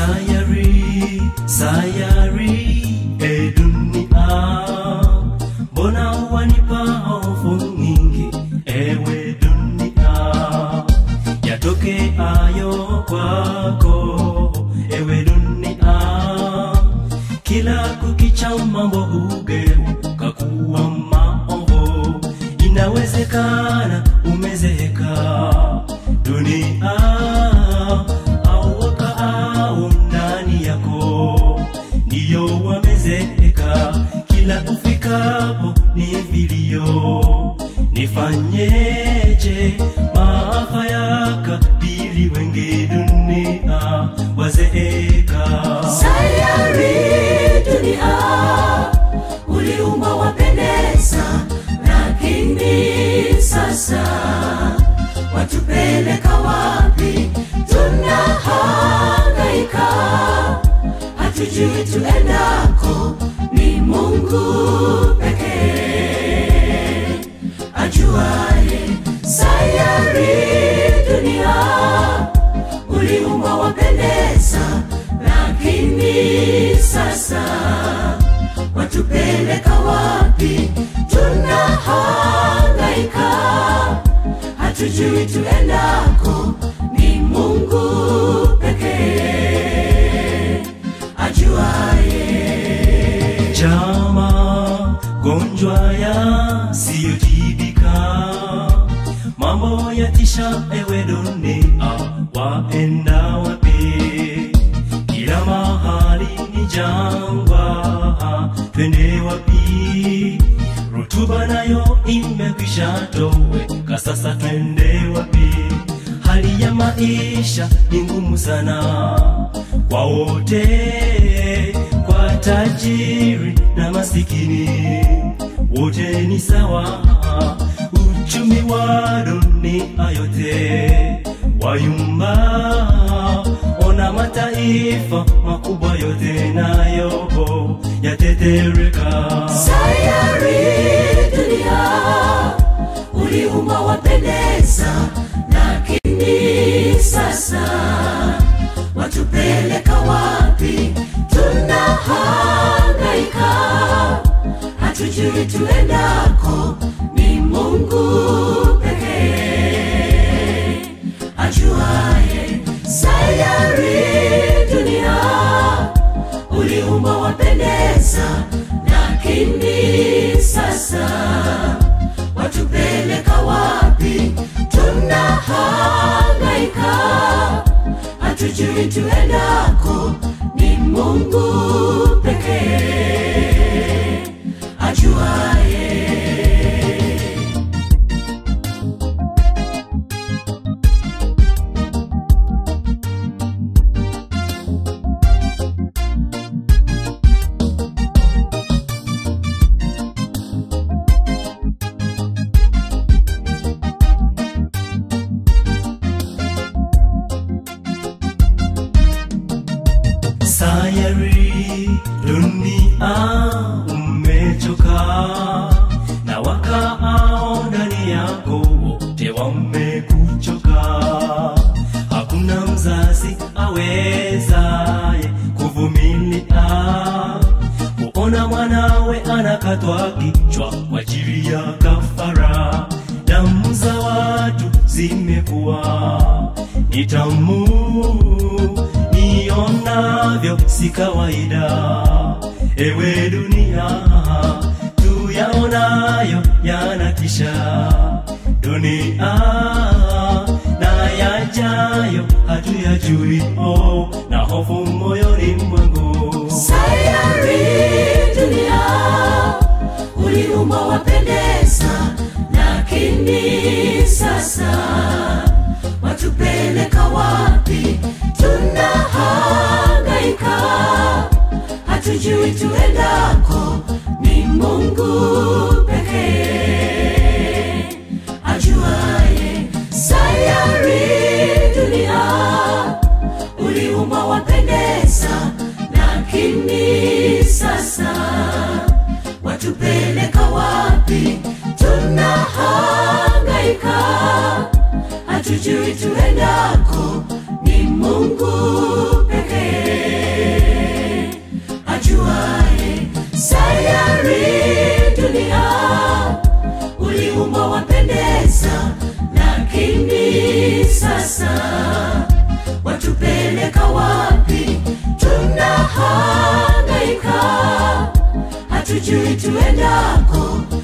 sayari sayari e dunia mbona wanipa hofu nyingi ewe dunia yatoke ayo kwako ewe dunia kila kukicha mambo hugeuka kuwa maovu inawezekana umezeeka dunia au wakaao ndani yako ndiyo wamezeeka kila ufikapo ni vilio nifanyeje maafa yakabili wengi dunia wazeeka sayari dunia uliumba wapendeza lakini sasa watupeleka wapi tunahangaika hatujui tuendako ni mungu pekee ajuaye sayari dunia uliumba wapendeza lakini sasa watupeleka wapi tunahangaika hatujui tuendako ni mungu pekee ajuaye chama gonjwa yasiyotibika mambo yatisha ewe dunia waenda wapi kila mahali ni jangwa twende wapi rutuba nayo imekwisha toweka sasa twende wapi hali ya maisha ni ngumu sana kwa wote kwa tajiri na masikini wote ni sawa uchumi wa dunia yote wayumba ona mataifa makubwa yote nayo yatetereka sayari dunia uliumba wapendeza lakini sasa watupeleka wapi tunahangaika hatujui tuendako ni mungu pekee ajuaye sayari dunia uliumba wapendeza lakini sasa watupeleka wapi tunahangaika hatujui tuendako ni mungu pekee ajuaye sayari dunia umechoka na wakaao ndani yako wote wamekuchoka hakuna mzazi awezaye kuvumilia kuona mwanawe anakatwa kichwa kwa ajili ya kafara damu za watu zimekuwa ni tamu nionavyo si kawaida ewe dunia tuyaonayo yanatisha dunia na yajayo hatuyajui oh, na hofu moyoni mwangu sayari dunia uliumba wapendeza lakini sasa watupeleka wapi tunahangaika hatujui tuendako ni mungu pekee ajuaye sayari dunia uliumba wapendeza lakini sasa watupeleka wapi tunahangaika hatujui tuendako ni mungu pekee hatujui tuendako